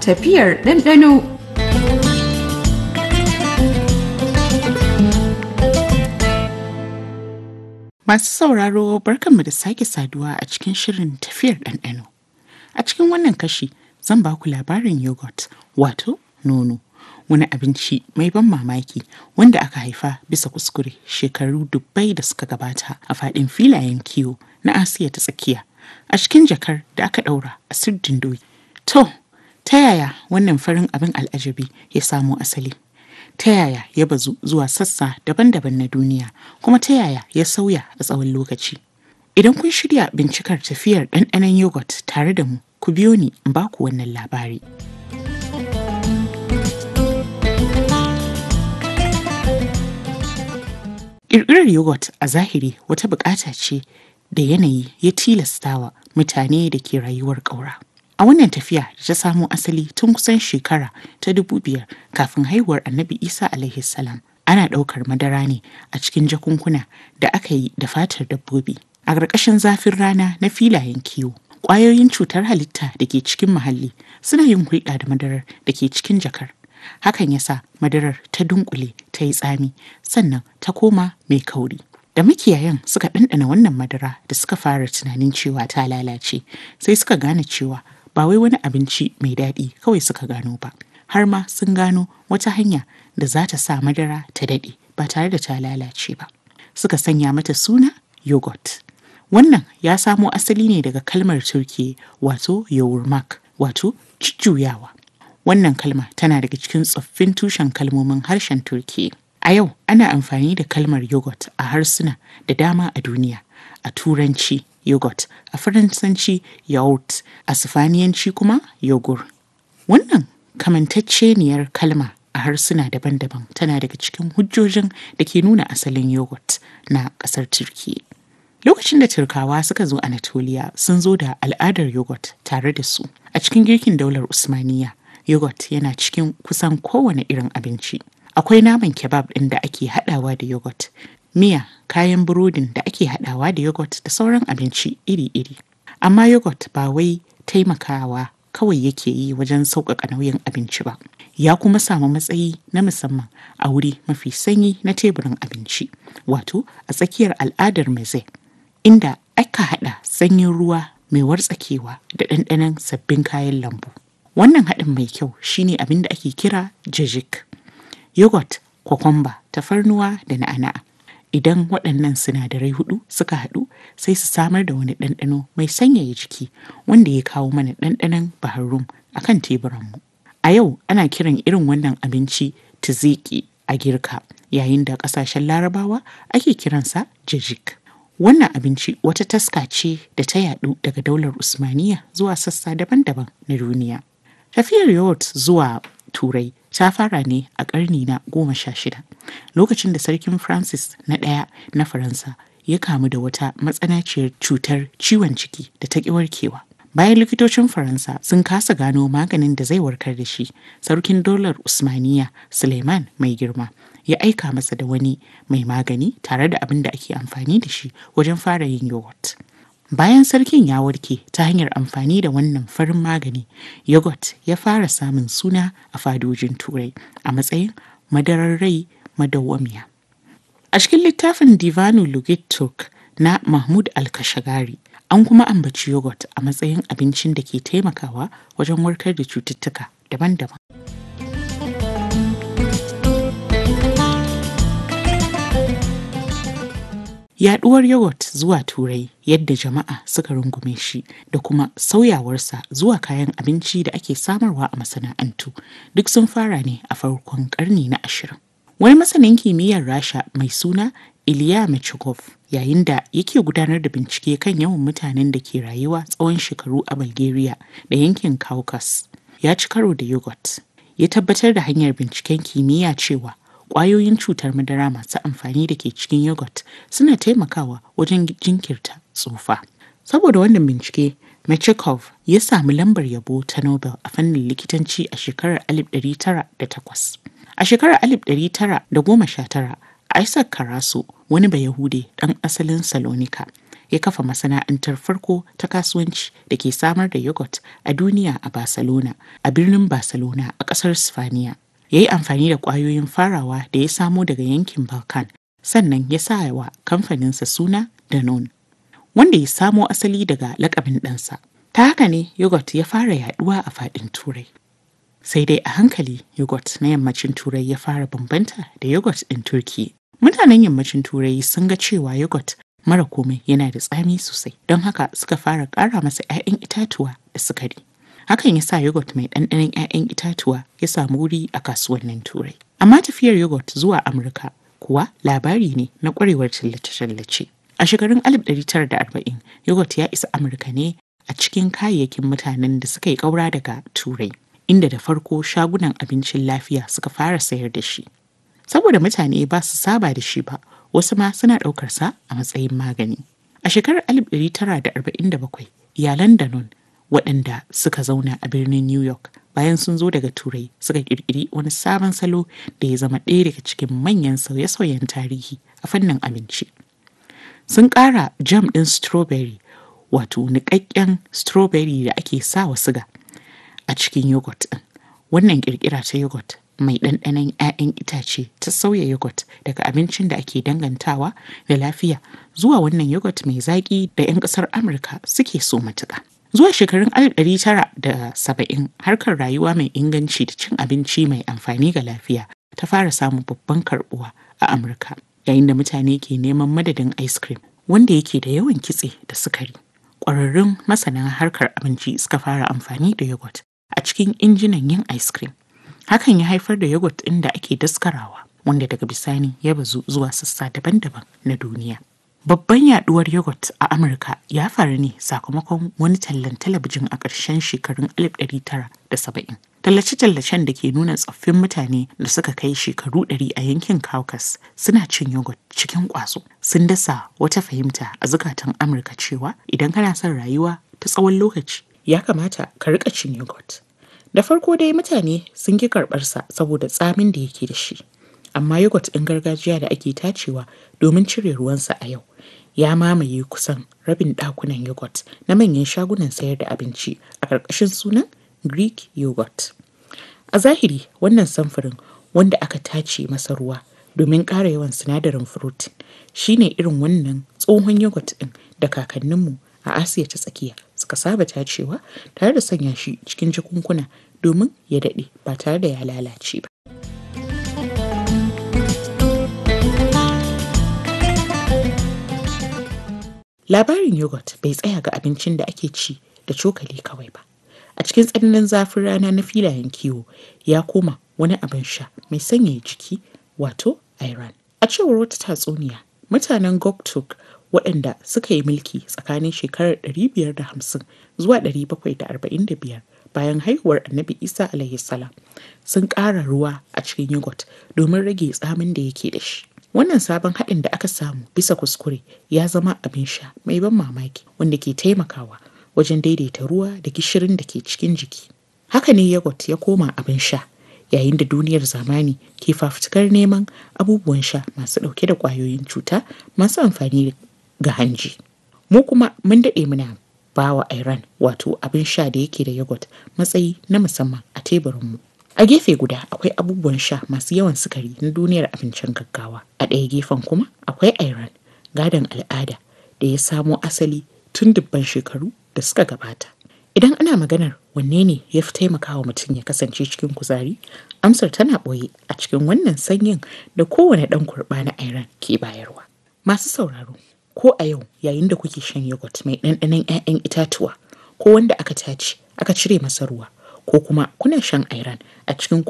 Tafiyar ɗanɗano Masu sauraro barkanmu da sake saduwa a cikin shirin tafiyar ɗanɗano. A cikin wannan kashi zan ba ku labarin yogurt wato nono. Wani abinci mai ban mamaki wanda aka haifa bisa kuskure shekaru dubbai da suka gabata a faɗin filayen kiwo na Asiya ta tsakiya a cikin jakar da aka ɗaura a sirdin doki. To, ta yaya wannan farin abin al'ajabi ya samo asali? ta yaya ya bazu zuwa sassa daban-daban na duniya kuma ta yaya ya sauya a tsawon lokaci idan kun shirya bincikar tafiyar ɗanɗanon yogurt tare da mu ku biyo ni in ba ku wannan labari ƙirƙirar yogurt a zahiri wata buƙata ce da yanayi ya tilastawa mutane da ke rayuwar ƙaura A wannan tafiya da ta samo asali tun kusan shekara ta dubu biyar kafin haihuwar Annabi Isa alaihi salam. Ana ɗaukar madara ne a cikin jakunkuna da aka yi da fatar dabbobi. A ƙarƙashin zafin rana na filayen kiwo, ƙwayoyin cutar halitta da ke cikin muhalli suna yin hulɗa da madarar da ke cikin jakar. Hakan ya sa madarar ta dunkule ta yi tsami sannan ta koma mai kauri. da makiyayan suka ɗanɗana wannan madara da suka fara tunanin cewa ta lalace sai suka gane cewa ba wai wani abinci mai daɗi kawai suka gano ba har ma sun gano wata hanya da za ta sa madara ta daɗe ba tare da ta lalace ba suka sanya mata suna yogurt wannan ya samo asali ne daga kalmar turki wato yourmak wato jujjuyawa wannan kalma tana daga cikin tsoffin tushen kalmomin harshen turki A yau ana amfani da kalmar yogurt a harsuna da dama a duniya. A turanci yogurt, a faransanci yaourt, a sifaniyanci kuma yogur. Wannan kamantacceniyar kalma a harsuna daban-daban tana daga cikin hujjojin da ke nuna asalin yogurt na ƙasar Turki. Lokacin da Turkawa suka zo Anatolia sun zo da al'adar yogurt tare da su. A cikin girkin daular Usmaniya, yogurt yana cikin kusan kowane irin abinci. akwai naman kebab ɗin da ake haɗawa da yogurt miya kayan burodin da ake haɗawa da yogurt da sauran abinci iri-iri amma yogurt ba wai taimakawa kawai yake yi wajen sauƙaƙa nauyin abinci ba ya kuma samu matsayi na musamman a wuri mafi sanyi na teburin abinci wato a tsakiyar al'adar meze inda aka haɗa sanyin ruwa mai wartsakewa da ɗanɗanon sabbin kayan lambu wannan haɗin mai kyau shine abin da ake kira jajik yogurt, kwakwamba, tafarnuwa da na'ana'a. Idan waɗannan sinadarai hudu suka haɗu sai su samar da wani ɗanɗano mai sanyaya jiki wanda ya kawo mana ɗanɗanon baharum a kan teburanmu. A yau ana kiran irin wannan abinci tiziki a girka yayin da ƙasashen larabawa ake kiransa jajik. Wannan abinci wata taska ce da ta yaɗu daga daular Usmaniya zuwa sassa daban-daban na duniya. Tafiyar yogurt zuwa Turai ta fara ne a ƙarni na goma sha shida lokacin da sarkin francis na ɗaya na faransa ya kamu da wata matsanaciyar cutar ciwon ciki da ta ƙi warkewa bayan likitocin faransa sun kasa gano maganin da zai warkar da shi sarkin dolar usmaniya suleiman mai girma ya aika masa da wani mai magani tare da abin da ake amfani da shi wajen fara yin yogurt Bayan sarkin ya warke ta hanyar amfani da wannan farin magani, yogurt ya fara samun suna a fadojin turai a matsayin madarar rai madawwamiya. A cikin littafin Divanu Lugit Turk na Mahmud Al-Kashagari, an kuma ambaci yogurt a matsayin abincin da ke taimakawa wajen warkar da cututtuka daban-daban. Yaɗuwar yogurt zuwa Turai yadda jama'a suka rungume shi da kuma sauyawarsa zuwa kayan abinci da ake samarwa a masana'antu duk sun fara ne a farkon ƙarni na ashirin. Wani masanin kimiyyar Rasha mai suna Iliya Mechikov yayin da yake gudanar da bincike kan yawan mutanen da ke rayuwa tsawon shekaru a Bulgaria da yankin Caucasus ya ci karo da yogurt. Ya tabbatar da hanyar binciken kimiyya cewa ƙwayoyin cutar madara masu amfani da ke cikin yogurt suna taimakawa wajen jinkirta tsufa. Saboda wannan bincike, Mechikov ya sami lambar yabo ta Nobel a fannin likitanci a shekarar 1908. A shekarar 1919, Isaac Karaso, wani Bayahude ɗan asalin Salonika, ya kafa masana'antar farko ta kasuwanci da ke samar da yogurt a duniya a Barcelona, a birnin Barcelona a ƙasar Sifaniya. Ya yi amfani da ƙwayoyin farawa da ya samo daga yankin Balkan, sannan ya sa wa kamfaninsa suna Danone, wanda ya samo asali daga lakabin ɗansa. Ta haka ne yogurt ya fara yaduwa a faɗin Turai. Sai dai a hankali yogurt na yammacin Turai ya fara bambanta da yogurt ɗin Turki. Mutanen yammacin Turai sun ga cewa yogurt mara komai yana da tsami sosai, don haka suka fara ƙara masa 'ya'yan itatuwa da sukari. Hakan ya sa yogurt mai ɗanɗanon 'ya'yan itatuwa ya samu wuri a kasuwannin Turai. Amma tafiyar yogurt zuwa Amurka kuwa labari ne na ƙwarewar tallace-tallace. A shekarun 1940, yogurt ya isa Amurka ne a cikin kayayyakin mutanen da suka yi ƙaura daga Turai, inda da farko shagunan abincin lafiya suka fara sayar da shi. Saboda mutane ba su saba da shi ba, wasu ma suna ɗaukar sa a matsayin magani. A shekarar 1947, iyalan Danone waɗanda suka zauna a birnin New York bayan sun zo daga Turai suka ƙirƙiri wani sabon salo da ya zama ɗaya daga cikin manyan sauye-sauyen tarihi a fannin abinci. Sun ƙara jam ɗin strawberry wato niƙaƙƙen strawberry da ake sa wa siga a cikin yogurt ɗin. Wannan ƙirƙira ta yogurt mai ɗanɗanon 'ya'yan itace ta sauya yogurt daga abincin da ake dangantawa da lafiya zuwa wannan yogurt mai zaƙi da 'yan ƙasar Amurka suke so matuƙa. Zuwa shekarun 1970 harkar rayuwa mai inganci da cin abinci mai amfani ga lafiya ta fara samun babban karɓuwa a Amurka yayin da mutane ke neman madadin ice cream wanda yake da yawan kitse da sukari. Ƙwararrun masana harkar abinci suka fara amfani da yogurt a cikin injinan yin ice cream. Hakan ya haifar da yogurt ɗin da ake daskarawa wanda daga bisani ya bazu zuwa sassa daban-daban na duniya. Babban yaduwar yogurt a Amurka ya faru ne sakamakon wani tallan talabijin a ƙarshen shekarun 1970. Tallace-tallacen da ke nuna tsoffin mutane da suka kai shekaru 100 a yankin Caucasus suna cin yogurt cikin ƙwazo. Sun dasa wata fahimta a zukatan Amurka cewa idan kana son rayuwa ta tsawon lokaci ya kamata ka riƙa cin yogurt. Da farko dai mutane sun ki karɓarsa saboda tsamin da yake da shi. Amma yogurt ɗin gargajiya da ake tacewa domin cire ruwansa a yau ya mamaye kusan rabin ɗakunan yogurt na manyan shagunan sayar da abinci a ƙarƙashin sunan Greek yogurt. A zahiri wannan samfurin wanda aka tace masa ruwa domin ƙara yawan sinadarin furotin shine irin wannan tsohon yogurt ɗin da kakanninmu a Asiya ta tsakiya suka saba tacewa tare da sanya shi cikin jakunkuna domin ya daɗe ba tare da ya lalace ba. Labarin yogurt bai tsaya ga abincin da ake ci da cokali kawai ba. A cikin tsananin zafin rana na filayen kiwo ya koma wani abin sha mai sanyaya jiki wato Iran. A cewar wata tatsuniya, mutanen Goktuk waɗanda suka yi mulki tsakanin shekarar 550 zuwa 745 bayan haihuwar Annabi Isa alaihi salam sun ƙara ruwa a cikin yogurt domin rage tsamin da yake da shi. Wannan sabon haɗin da aka samu bisa kuskure ya zama abin sha mai ban mamaki wanda ke taimakawa wajen daidaita ruwa da gishirin da ke cikin jiki. Haka ne yogurt ya koma abin sha yayin da duniyar zamani ke fafutukar neman abubuwan sha masu ɗauke da ƙwayoyin cuta masu amfani ga hanji. Mu kuma mun daɗe muna bawa Iran wato abin sha da yake da yogurt matsayi na musamman a teburinmu. A gefe guda akwai abubuwan sha masu yawan sukari na duniyar abincin gaggawa. A ɗaya gefen kuma akwai Iran gadon al'ada da ya samo asali tun dubban shekaru da suka gabata. Idan ana maganar wanne ne ya fi taimakawa mutum ya kasance cikin kuzari, amsar tana ɓoye a cikin wannan sanyin da kowane ɗan kurɓa na Iran ke bayarwa. Masu sauraro, ko a yau yayin da kuke shan yogurt mai ɗanɗanon 'ya'yan itatuwa ko wanda aka tace aka cire masa ruwa ko kuma kuna shan Iran a cikin